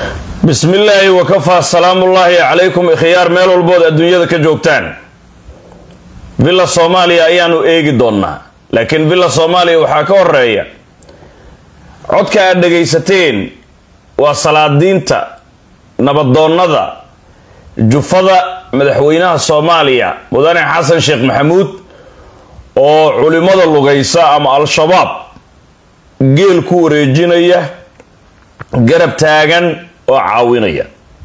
bismi illaahi wakafaa salaamullaahi calaykum ikhyaar meel walbood adduunyada ka joogtaan villa soomaaliya ayaanu eegi doonnaa laakiin villa soomaaliya waxaa ka horeeya codka aad dhagaysateen waa salaadiinta nabadoonnada jufada madaxweynaha soomaaliya mudane xasan sheekh maxamuud oo culimmada lugaysa ama al-shabaab geel ku wareejinaya garab taagan oo caawinaya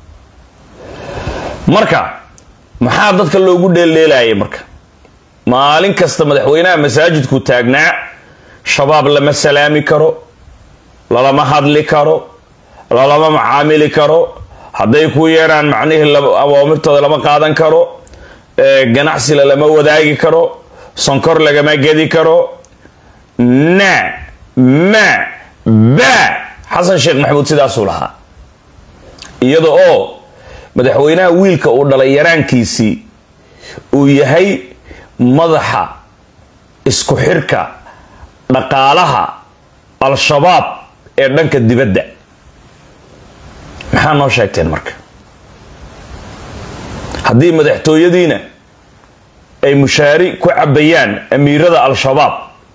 marka maxaa dadka loogu dheeldheelayay marka maalin kasta madaxweynaha masaajidku taagnaa shabaab lama salaami karo lalama hadli karo lalama macaamili karo hadday ku yeedhaan macnihii awaamirtooda lama qaadan karo ganacsila lama wadaagi karo sonkor lagama gedi karo na ma ba xasan sheekh maxamuud sidaasuu lahaa iyada oo madaxweynaha wiilka uu dhalay yaraankiisii uu yahay madaxa isku xirka dhaqaalaha al-shabaab ee dhanka dibadda maxaa noo sheegteen marka haddii madaxtooyadiina ay mushaari ku cabayaan amiirada al-shabaab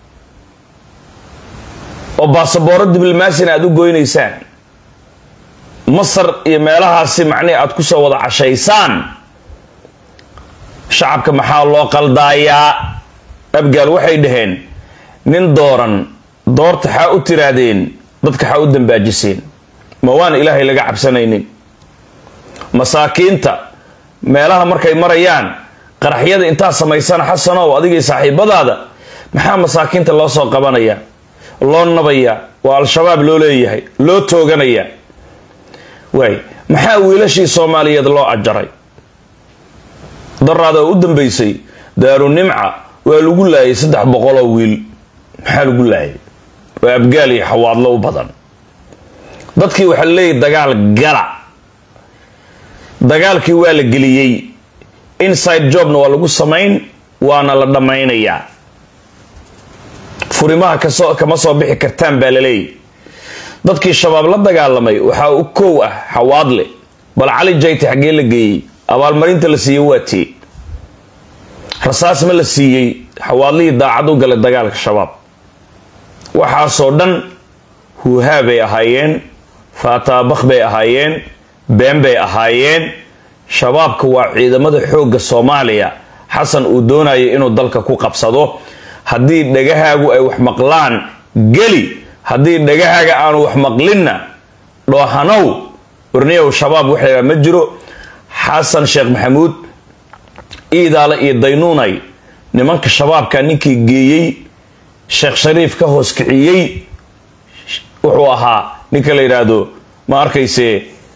oo baasabooro diblomaasina aada u goynaysaan masar iyo meelahaasi macnihi aada kusoo wada cashaysaan shacabka maxaa loo qaldaayaa abgaal waxay dhaheen nin dooran doorta xaa u tiraahdeen dadka xaa u dambaajiseen ma waan ilaahay laga cabsanaynin masaakiinta meelaha markay marayaan qaraxyada intaa samaysana xasanow adigii saaxiibadaada maxaa masaakiinta loo soo qabanayaa loo nabayaa waa al-shabaab loo leeyahay loo tooganayaa waay maxaa wiilashii soomaaliyeed loo ajaray daraada oo u dambaysay daaru nimca waa lagu laayay saddex boqoloo wiil maxaa lagu laayay waa abgaal iyo xawaadlo u badan dadkii waxaa leeyahy dagaal gala dagaalkii waa la geliyey inside jobna waa lagu samayn waana la dhammaynayaa furimaha kasoo kama soo bixi kartaan baa la leeyahy dadkii shabaab la dagaalamay waxaa u kow ah xawaadle bal cali jayti xaggee la geeyey abaalmarinta la siiyey waa tee rasaas ma la siiyey xawaadlihii daacad u galay dagaalka shabaab waxaasoo dhan huuhaa bay ahaayeen faataabakh bay ahaayeen been bay ahaayeen shabaabka waa ciidamada xoogga soomaaliya xasan uu doonayo inuu dalka ku qabsado haddii dhagahaagu ay wax maqlaan geli haddii dhagahaaga aanu wax maqlinna dhoohanow warniyow shabaab wax lahaa ma jiro xasan sheekh maxamuud iidaale iyo daynuunay nimanka shabaabka ninkii geeyey sheekh shariif ka hoos kiciyey wuxuu ahaa ninka la yidhaahdo ma arkayse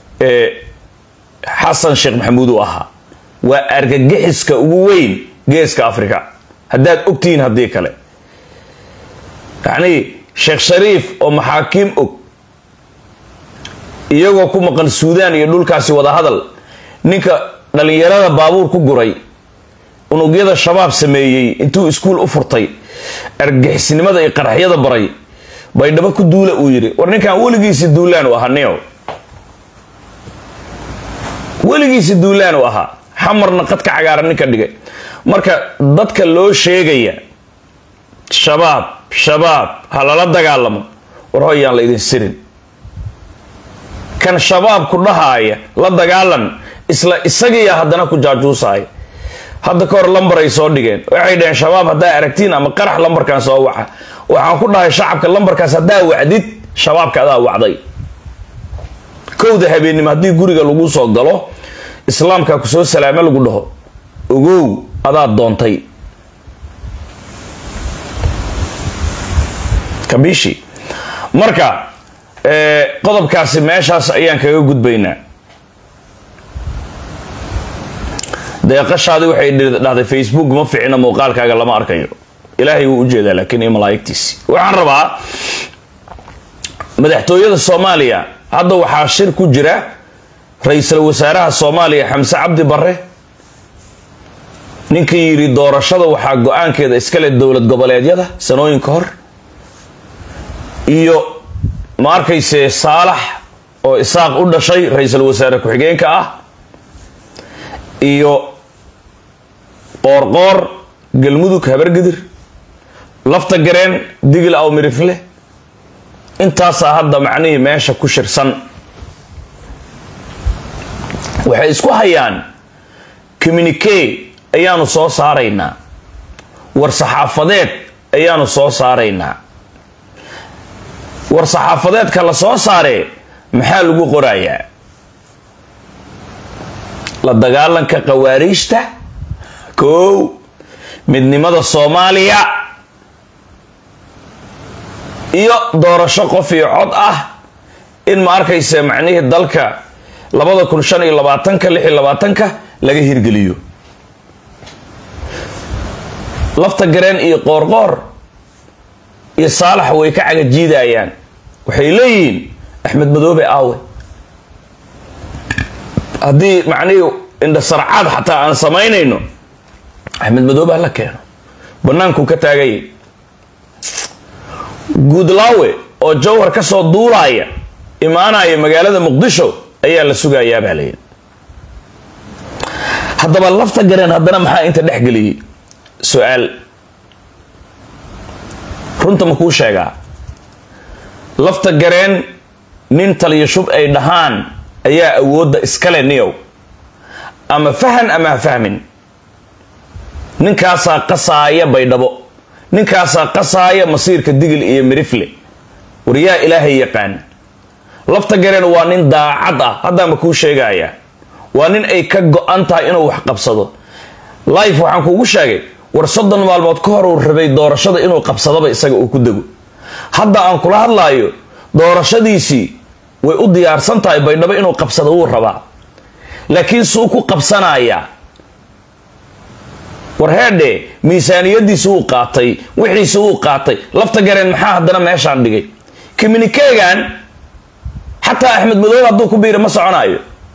xasan sheekh maxamuud uu ahaa waa argagixiska ugu weyn geeska africa haddaad ogtihiin haddii kale yacnii sheekh shariif oo maxaakiim og iyagoo ku maqan suudaan iyo dhulkaasi wada hadal ninka dhalinyarada baabuur ku guray unugyada shabaab sameeyey intuu iskuul u furtay argixisnimada iyo qaraxyada baray baydhabo ku duula uu yidhi war ninkan weligiisi duulaan u ahaa nio weligiisi duulaan u ahaa xamarna qadka cagaaran ninka dhigay marka dadka loo sheegaya shabaab shabaab ha lala dagaalamo war hoyaan la idin sirin kan shabaab ku dhahaaya la dagaalan isla isagiiya haddana ku jaajuusaaya hadda ka hor lambaray soo dhigeen waxay dhaheen shabaab haddaa aragtiin ama qarax lambarkan soo waca waxaan ku dhahay shacabka lambarkaas haddaa wacdid shabaabka adaa wacday kowda habeennimo haddii guriga lagu soo galo islaamka kusoo salaame lagu dhaho ogow adaa doontay kabishi marka qodobkaasi meeshaas ayaan kaga gudbaynaa deeqashaadi waxay dhahday facebook ma ficina muuqaalkaaga lama arkayo ilaahay wuu ujeedaa laakiin iyo malaa'igtiisi waxaan rabaa madaxtooyada soomaaliya hadda waxaa shir ku jira ra-iisul wasaaraha soomaaliya xamse cabdi bare ninkii yidhi doorashada waxaa go-aankeeda iskale dowlad goboleedyada sanooyin ka hor iyo ma arkayse saalax oo isaaq u dhashay ra-iisul wasaare ku-xigeenka ah iyo qoorqoor galmudug habargidir lafta gareen digil aw mirifle intaasaa hadda macnihii meesha ku shirsan waxay isku hayaan communique ayaanu soo saaraynaa war saxaafadeed ayaanu soo saaraynaa war saxaafadeedka la soo saaree maxaa lagu qorayaa la dagaalanka khawaariijta kow midnimada soomaaliya iyo doorasho qof iyo cod ah in ma arkaysa macnihii dalka labada kun shan iyo labaatanka lix iyo labaatanka laga hirgeliyo lafta gareen iyo qoorqoor iyo saalax way ka cagajiidayaan waxay leeyihiin axmed madoobe aawe haddii macnihii indhasarcaad xataa aan samaynayno axmed madoobe hala keeno bannaankuu ka taagaya guudlaawe oo jawhar ka soo duulaaya imaanaya magaalada muqdisho ayaa la sugayaa baa layidhi haddaba lafta gareen haddana maxaa inta dhex geliyey su-aal runta ma kuu sheegaa lafta gareen nin taliyo shub ay dhahaan ayaa awoodda iskale niyow ama fahan ama ha fahmin ninkaasaa qasaaya baydhabo ninkaasaa qasaaya masiirka digil iyo mirifle war yaa ilaahay yaqaan lafta gareen waa nin daacad ah haddaama kuu sheegaya waa nin ay ka go-an tahay inuu wax qabsado life waxaan kuugu sheegay war soddon maalmood ka hor uu rabay doorashada inuu qabsadaba isaga uu ku dego hadda aan kula hadlaayo doorashadiisii way u diyaarsan tahay baydhabo inuu qabsado wuu rabaa laakiin suu ku qabsanayaa war heedhe miisaaniyadiisi wuu qaatay wixiisi wuu qaatay lafta gareen maxaa haddana meeshaan dhigay communikegan xataa axmed madoobe hadduu ku biira ma soconaayo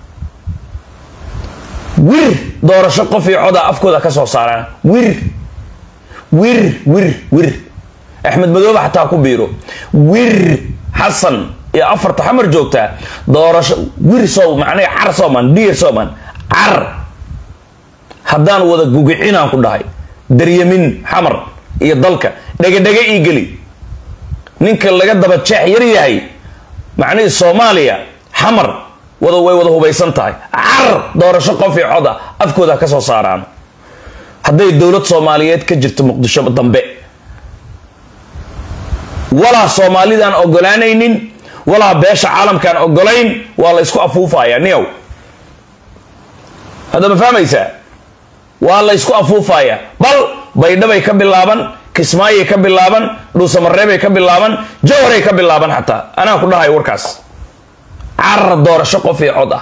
wir doorasho qof iyo codaa afkooda ka soo saaraan wir wir wir wir axmed madoobe xataa ku biiro wir xasan iyo afarta xamar joogtaa doorasho wir soo macnay car sooman dhiir sooman car haddaan wada gugicinaan ku dhahay daryamin xamar iyo dalka dhegedhege ii geli ninka laga daba jeex yar yahay macnihii soomaaliya xamar wada way wada hubaysan tahay car doorasho qof iyo coda afkooda ka soo saaraan hadday dowlad soomaaliyeed ka jirto muqdisho dambe walaa soomaalidaan ogolaanaynin walaa beesha caalamkaan ogolayn waa la isku afuufaya niyow hadda ma fahmaysaa waa la ysku afuufaya bal baydhabay ka bilaaban kismaayay ka bilaaban dhuusamareebay ka bilaaban jawharay ka bilaaban xataa anaa ku dhahay warkaas carar doorasho qof iyo cod ah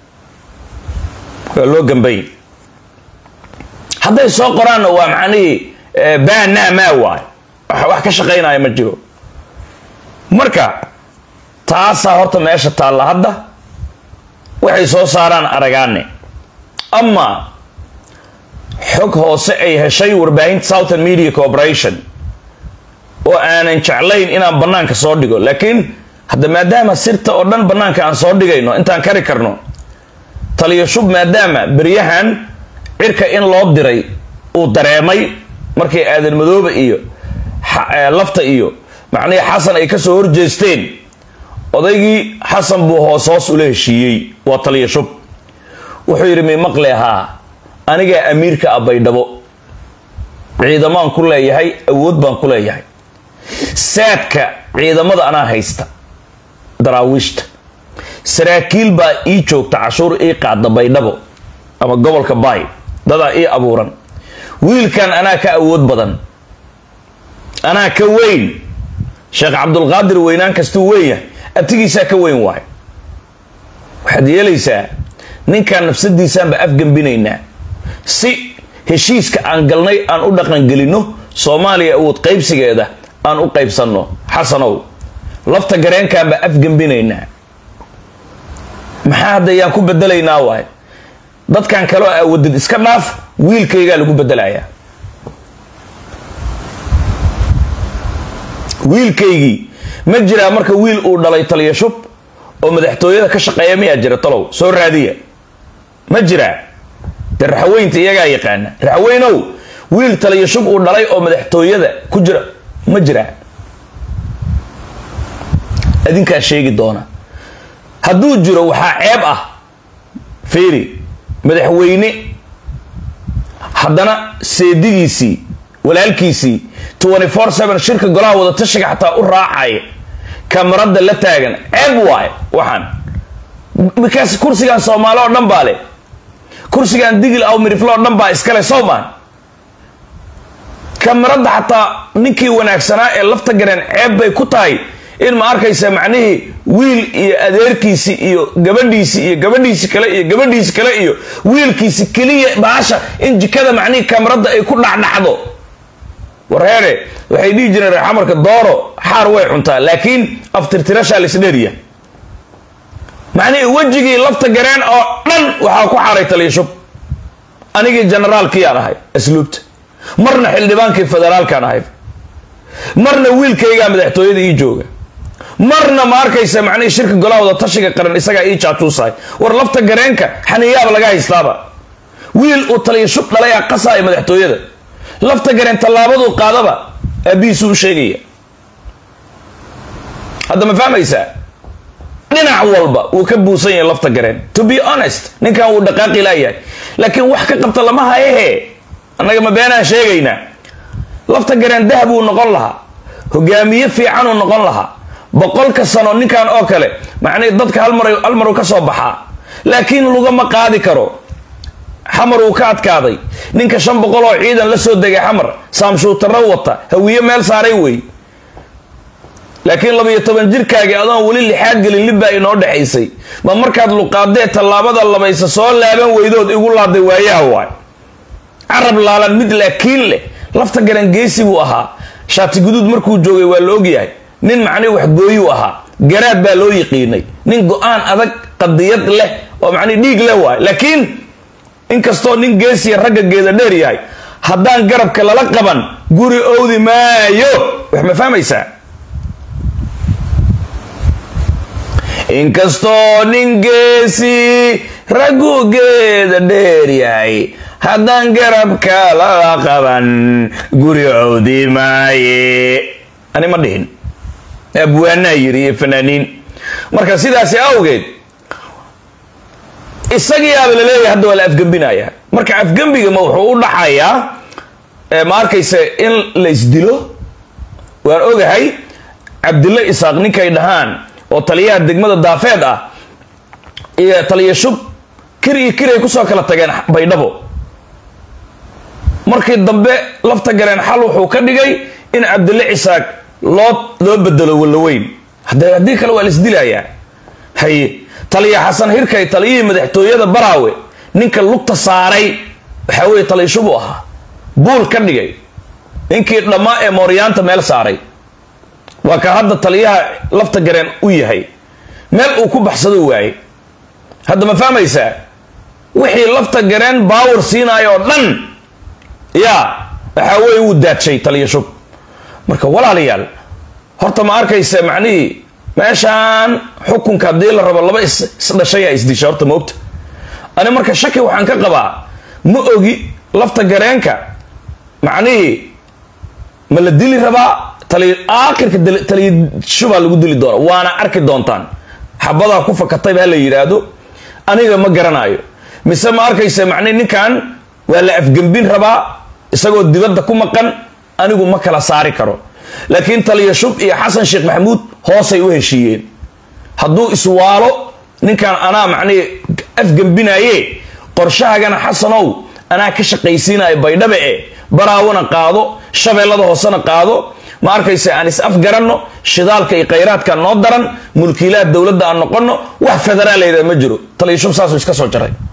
waa loo gambay hadday soo qoraanna waa macnihii baanaa maa waay wax ka shaqaynaya ma jiro marka taasaa horta meesha taalla hadda waxay soo saaraan aragaane ama xog hoose ay heshay warbaahinta southern media corporation oo aanan jeclayn inaan bannaanka soo dhigo laakiin hadda maadaama sirta oo dhan bannaanka aan soo dhigayno intaan kari karno taliyo shub maadaama beryahan cirka in loo diray uu dareemay markay aadan madoobe iyo lafta iyo macnihii xasan ay kasoo horjeesteen odaygii xasan buu hoos hoos ula heshiiyey waa taliyo shub wuxuu yidhi mi maqle haa anigaa amiirka ah baydhabo ciidamaan ku leeyahay awood baan ku leeyahay saadka ciidamada anaa haysta daraawiishta saraakiil baa ii joogta cashuur ii qaada baydhabo ama gobolka baay dadaa ii abuuran wiilkan anaa ka awood badan anaa ka weyn sheekh cabdulqaadir weynaan kastuu weyn yahay abtigiisaa ka weyn waay waxaad yeelaysaa ninkan nafsadiisaanba afgembinaynaa si heshiiska aan galnay aan u dhaqangelinno soomaaliya awood qaybsigeeda aan u qaybsanno xasanow lafta gareenkaanba afgembinaynaa maxaa hadda yaan ku bedelaynaa waay dadkan kaleo awadid iska dhaaf wiilkaygaa lagu bedelayaa wiilkaygii ma jiraa marka wiil uu dhalay taliyo shub oo madaxtooyada ka shaqeeya miyaa jira talow soo raadiya ma jiraa de raxweynta iyagaa yaqaana raxweynow wiil taliyo shub uu dhalay oo madaxtooyada ku jira ma jiraa adinkaa sheegi doona hadduu jiro waxaa ceeb ah fiiri madaxweyne haddana seedigiisii walaalkiisii twenty four seven shirka golaha wadatashiga xataa u raacaya kamarada la taagan ceeb waaye waxaan bikaas kursigan soomaali oo dhan baa leh kursigan digil aw miriflo oo dhan baa iskale soomaan kamarada xataa ninkii wanaagsanaa ee lafta gareen ceeb bay ku tahay in ma arkaysa macnihii wiil iyo adeerkiisi iyo gabadhiisi iyo gabadhiisi kale iyo gabadhiisi kale iyo wiilkiisi keliya baasha in jikada macnihii kamarada ay ku dhacdhacdo warheere waxay dhihi jireen reer xamarka dooro xaar way cuntaa laakiin aftirtirashaa laisdheeriya macnihii wejigii lafta gareen oo dhan waxaa ku xaaray taliyashub anigii generaalkiyaan ahay asluubta marna xildhibaankii federaalkaan ahay marna wiilkaygaa madaxtooyada ii jooga marna ma arkaysa macnihii shirka golaha wada tashiga qaran isagaa ii jaatuusahay war lafta gareenka xaniyaaba laga haystaaba wiil uu taliyashub dhalay a qasaaya madaxtooyada lafta gareen tallaabaduu qaadaba aabihiisuu u sheegaya hadda ma fahmaysaa dhinac walba wuu ka buusan yahay lafta gareen to be honest ninkan wuu dhaqaaqi laayahay laakiin wax ka qabta lama hayehe annaga ma beenaan sheegaynaa lafta gareen dahab uu noqon lahaa hogaamiye fiicanuu noqon lahaa boqolka sano ninkan oo kale macnii dadka halmar hal maruu ka soo baxaa laakiin lugama qaadi karo xamar uu ka adkaaday ninka shan boqol oo ciidan la soo degay xamar saamshuutaro wata hawiye meel saaray wey laakiin labayo toban jirkaagii adoon weli lixaad gelin libbaa inoo dhexaysay ma markaad luqaadee tallaabada labaysa soo laaban weydood igu laaday waayaha waay carab laalan mid laakiin leh lafta garan geesi buu ahaa shaati guduud markuu joogay waa la ogyahay nin macnii waxgooyuu ahaa garaad baa loo yiqiinay nin go-aan adag qadiyad leh oo macnii dhiig leh waay laakiin inkastoo nin geesiya ragga geeda dheer yahay haddaan garabka lala qaban guri owdi maayo wax ma fahmaysaa inkastoo nin geesi raggu geeda dheer yahay haddaan garabka lala qaban guri owdi maaye ani ma dhihin abwaanaa yiri iyo fanaaniin marka sidaasi awgeed isagiyaaba laleeyahay hadda waa la afgembinaya marka afgembiga ma wuxuu u dhaxayaa ma arkaysa in la isdilo waan ogahay cabdilla isaaq ninkay dhahaan oo taliyaha degmada daafeed ah iyo taliya shub kir iyo kiray kusoo kala tageen baydhabo markii dambe lafta galeen xal wuxuu ka dhigay in cabdille cisaaq loo loo bedelo wallaweyn haddii kale waa la isdilayaa haye taliya xasan hirkay taliyihii madaxtooyada baraawe ninka lugta saaray waxaa weeye taliyashubuu ahaa buul ka dhigay ninkii dhammaa ee mooryaanta meel saaray waa ka hadda taliyaha lafta gareen u yahay meel uu ku baxsado waaye hadda ma fahmaysaa wixii lafta gareen baawar siinaayo oo dhan yaa waxaa weeye wuu daadshay taliyashub marka walaalayaal horta ma arkaysa macnihii meeshaan xukunka haddii la rabo laba isdhashayaa isdisha horta maogta ani marka shaki waxaan ka qabaa ma ogi lafta gareenka macnihii ma la dili rabaa taliy aakhirka taliyashubaa lagu dili doona waana arki doontaan xabadaa ku fakatay baa la yidhaahdo aniga ma garanayo mise ma arkaysa macnihi ninkan waa la afgembin rabaa isagoo dibadda ku maqan anigu ma kala saari karo laakiin taliya shub iyo xasan sheekh maxamuud hoosay u heshiiyeen hadduu iswaalo ninkan anaa macnihi afgembinaye qorshahagana xasanow anaa ka shaqaysiinayo baydhabe e baraawona qaado shabeellada hoosena qaado ma arkaysa aan is afgaranno shidaalka iyo khayraadka noo daran mulkiilaha dowladda aan noqonno wax federaal layidhaha ma jiro taliya shub saasuu iska soo jaray